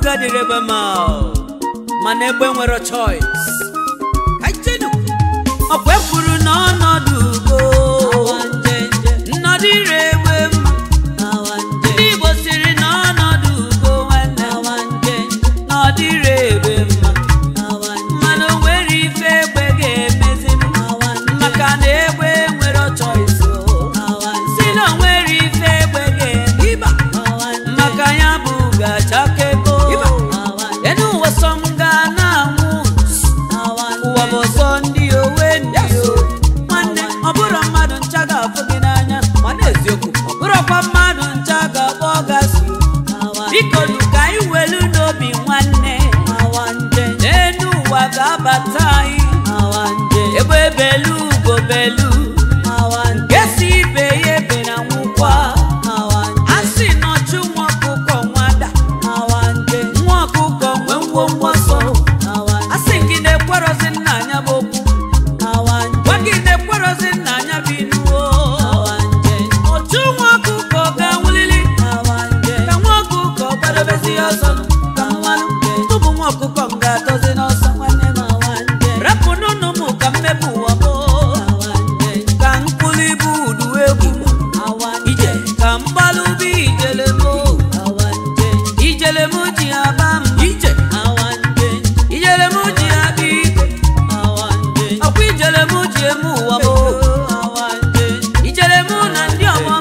dịrị egbe ma mana egbe nwere choice kaijenu ọkwa ekwuru n'ọnọdụ ugo nnọdụ ire egbe mma ndị igbo siri n'ọnọdụ ugo nwanne na ọ dịrị egbe mma mana o nwere ife egbe ga-emeziri maka na egbe nwere choice si na o nwere ife egbe ga-eme ịba maka ya bụ gachakego enu ụwa sọ m ga na-anwụ ụwa bụ sọ ndị owe ndị o nwanne ọ bụrụ mmadụ ncha ga-afụ gị n'anya mana eziokwu ọ bụrụkwa mmadụ ncha ga-akpọ gasị biko nu ka anyị welu n'obi nwanne n'enu ụwa ga-abata anyị ebe belu ugo belu nke si ibe ya ebe na nwụkwa a sị nọchụ nwa ọkụkọ nwada nwa ọkụkọ nwee ngwongwo so a sị gị na-ekwerozi nna anya bụ okwu gwa gị na-ekwerozi nna anya bụ inuo otu nwa ọkụkọ ga-anwụlili ka nwa ọkụkọ gbadobezi ya ọsọ ka mmanụ tụbụ nwa ọkụkọ m ga-atọzi n'ọsọ nwanne m rapụ n'ụnụ m ka mmepụ ụwa m ka mkpụrụ ibu udu egwu ije ka mgbalụbi ijele m ijele m ji aba m ije ijele m ji aba ike ọkwa ijele m ji eme ụwa m ijele m na ndị ọgbọ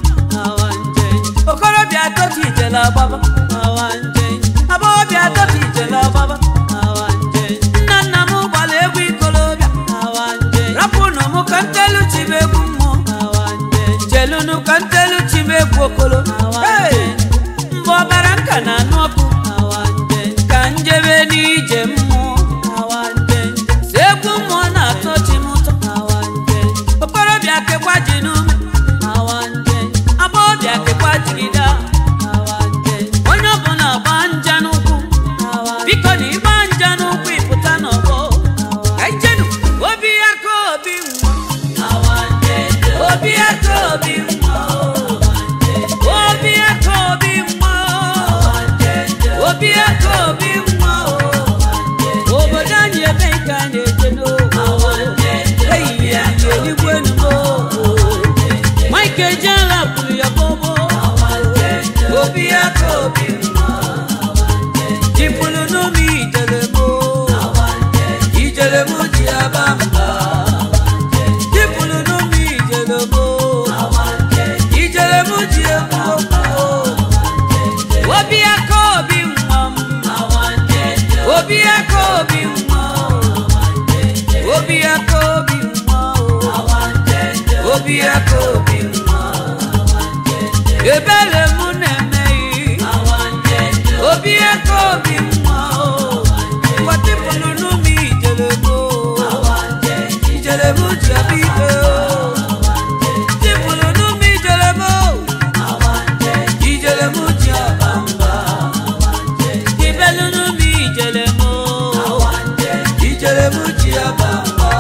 m okorobịa atọtụ ijele agbaba agbọghọbịa atọtụ ijele agbaba nna nna m gbara egwu ikolobịa rapụnụ m ka ntelu chibe egwu mmụọ jelunu ka ntelu chibe egwu okolo Hey! mgbe ọbara nka na anụ ọkụ ka njebe n'ije mmụọ si egwu mmụọ na-atọ chi m ụtọ okorobịa kekwa ji n'ume agbọghọbịa kekwa jigide onye ọbụla gba nja n'ụkwụ biko na ịgba nja n'ụkwụ ịpụta n'ọgbọ ka ijenu obi ya ka obi nwa obi ya ka obi nwa obi ya ka obi nwa obi ya ka obi nwa obodo anyị ebe nke a na-eje n'oge ehihie anyị eligwe nugo mike ejela kwuru ya bobo obi ya ka obi nwa jipụrụ n'ụmụ ijelemo ijelemo ji aba mba jipụrụ n'ụmụ ijelemo ijelemo ji egbu okwu obi ya ka obi nwa m obi ya ka obi nwa obi ya ka obi nwa obi ya ka obi nwa ebere m na-emeghị obi ya ka obi nwa gwatịpụrụ n'ụmụ ijelemo ijelemo ji abịa ike tipụrụ n'ụmụ ijelemo ijelemo ji aba mba ibelu n'ụmụ ijelemo ijelemo ji aba mba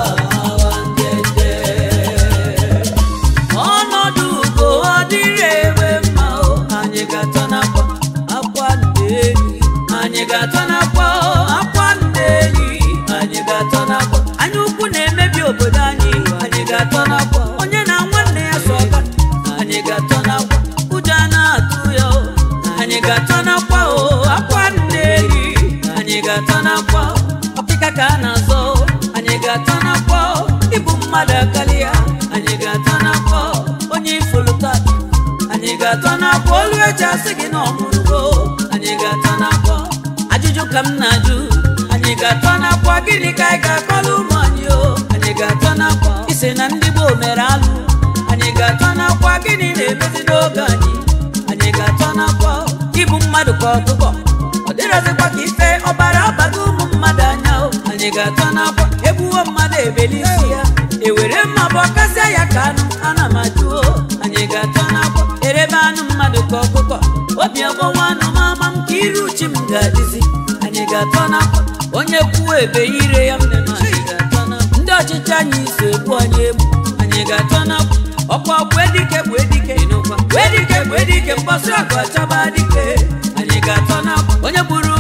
ọnọdụ ugo ọ dịrị egbe mma o anyị ga-atọ n'akwa akwa ndeeli anyị ga-atọ n'akwa o, akwa ndeeli anyị ga-atọ n'akwa anya ukwu na-emebi obodo anyị anyị ga-atọ n'akwa onye na nwanne ya so ọga anyị ga-atọ n'akwa ụjọ a na-atụ ya o anyị ga-atọ n'akwa o akwa ndeeli anyị ga-atọ n'akwa ọkịka ka a na-azọ o, anyị ga-atọ n'akwa o ịbụ mmadụ akarịa anyị ga-atọ n'akwa o, onye ifulu taa anyị ga-atọ n'akwa olu eji asị gị na ọmụrụgo anyị ga-atọ n'akwa ajụjụ ka m na-ajụ anyị ga-atọ n'akwa gịnị ka anyị ga-akọla ụmụ anyị o anyị ga-atọ n'akwa isi na ndị gboo mere alụ anyị ga-atọ n'akwa gịnị na-emezi n'oge anyị anyị ga-atọ n'akwa ịbụ mmadụ ka ọkụkọ ọ dịrọzikwa ka ife ọbara abaghị ụmụ mmadụ anya o anyị ga-atọ n'akwa egbuwo mmadụ ebeli isi ya ewere mma bụ ọkasịa ya ka anụ ana m ajụ o anyị ga-atọ n'akwa erebe anụ mmadụ ka ọkụkọ obi ọgbọwa anụ mama m ka iru uchi m ga-adịzi anyị ga-atọ n'akwa onye kwuo ebe ire ya mmemme anyị ga-atọ n'akwa ndị ọchịchị anyị so egbu anyị egbu anyị ga-atọ n'akwa ọkwa gbue dike gbue dike gbue dike gbue dike mgbọsị ọgụ ọchaba dike anyị ga-atọ n'akwa onye gburu nwa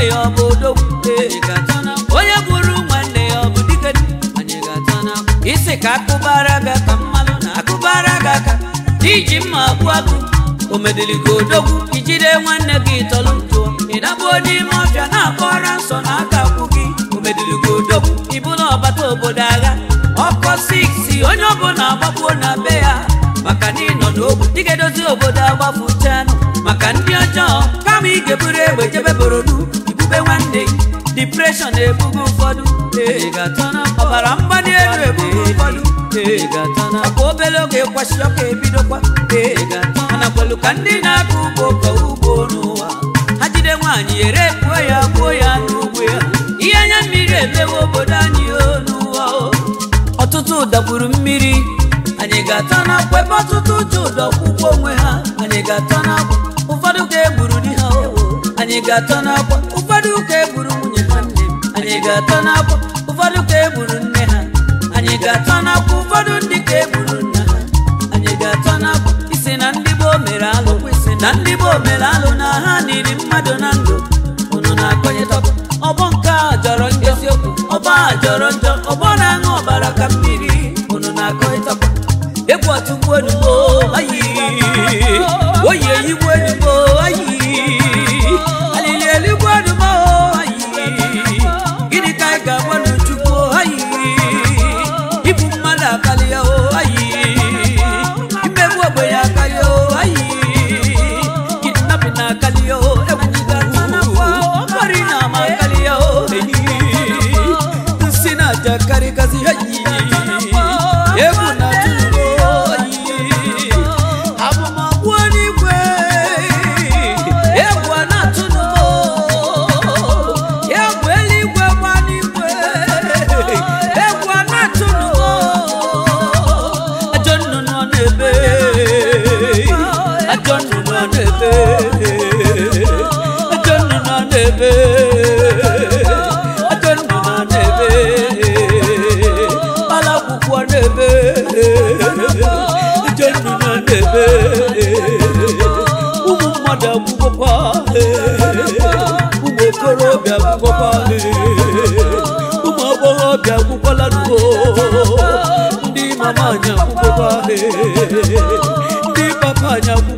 ya ọ bụ odogwu Ee, ga-ata na onye gburu nwanne ya ọ bụ dike anyị ga-ata na isi ka akụbara gị aka mmalụ na akụbara gị aka iji mma gbuo agụ omediligo odogwu ijide nwanne gị tọlụ ntụọ ịdabuo n'ime ọfịa na-akọrọ nsọ na aka akwụ gị omediligo odogwu ịbụ na ọbata obodo agha ọkọ 6 onye ọbụla agbagbuo na be ya maka na ịnọ n'ogbu ị ga-edozi obodo agbafụchanụ maka ndị ọjọọ kama ị ga-eburu egbe jebe borodu ibube nwanne gị depression na-ebugo ụfọdụ Ee, ga-ata na ọbara mgbali elu ebugo ụfọdụ Ee, ga-ata na ọkwa obere oge kwasị ọka ebidokwa Ee, ga-ata mana kwelu ka ndị na-akọ ugbo kọọ ugbo n'ụwa ha jide nwaanyị ere gbuo ya gbuo ya n'ugbo ya ihe anya mmiri emewe obodo anyị o n'ụwa o ọtụtụ dagburu mmiri anyị ga-ata n'akwa ebe ọtụtụ ji ụdọ kwụkwọ onwe ha anyị ga-ata n'akwa ụfọdụ ka egburu di ha o anyị ga-ata n'akwa ụfọdụ ka egburu nwunye nwanne m anyị ga-ata n'akwa ụfọdụ ka egburu nne ha anyị ga-ata n'akwa ụfọdụ ndị ka egburu nna ha anyị ga-ata n'akwa isi na ndị gboo mere alụ isi na ndị gboo mere alụ na ha niri mmadụ na ndụ unu na-akọnyetọkọ ọgbọ nke a jọrọ njọ eziokwu ọgbọ a jọrọ njọ ọgbọ na-aṅụ ọbara ka mmiri unu na-akọnyetọkọ egwu ọtụgbu enugbo ayi oyi eyigbu enugbo ayi alili eligbo enugbo ayi gịnị ka anyị ga-agba n'chukwu ayi ibu mmadụ akarịa o ayi imegbu ogbenye akarịa o ayi kidnapping na-akarịa o egwu ọkpọrị na ama akarịa o eyi nsị na-aja karịgasị ayi egwu na tụrụ oyi abụmọgwụ n'igwe egwu a na-atụnụ egwu eluigwe gba n'igwe egwu a na-atụnụ ajọ nnụnụ ọ na-ebe ajọ nnụnụ ọ na-ebe ajọ nnụnụ ọ na-ebe ajọ nnụnụ ọ na-ebe alakwụkwọ na-ebe ajọ nnụnụ ọ na-ebe ụmụ mmadụ agwụgwọkwa ụmụ okorobịa agwụgwọkwa ụmụ agbọghọbịa agwụkwọla nugo ndị mama anyị agwụgwọkwa ndị papa anyị agwụgwọ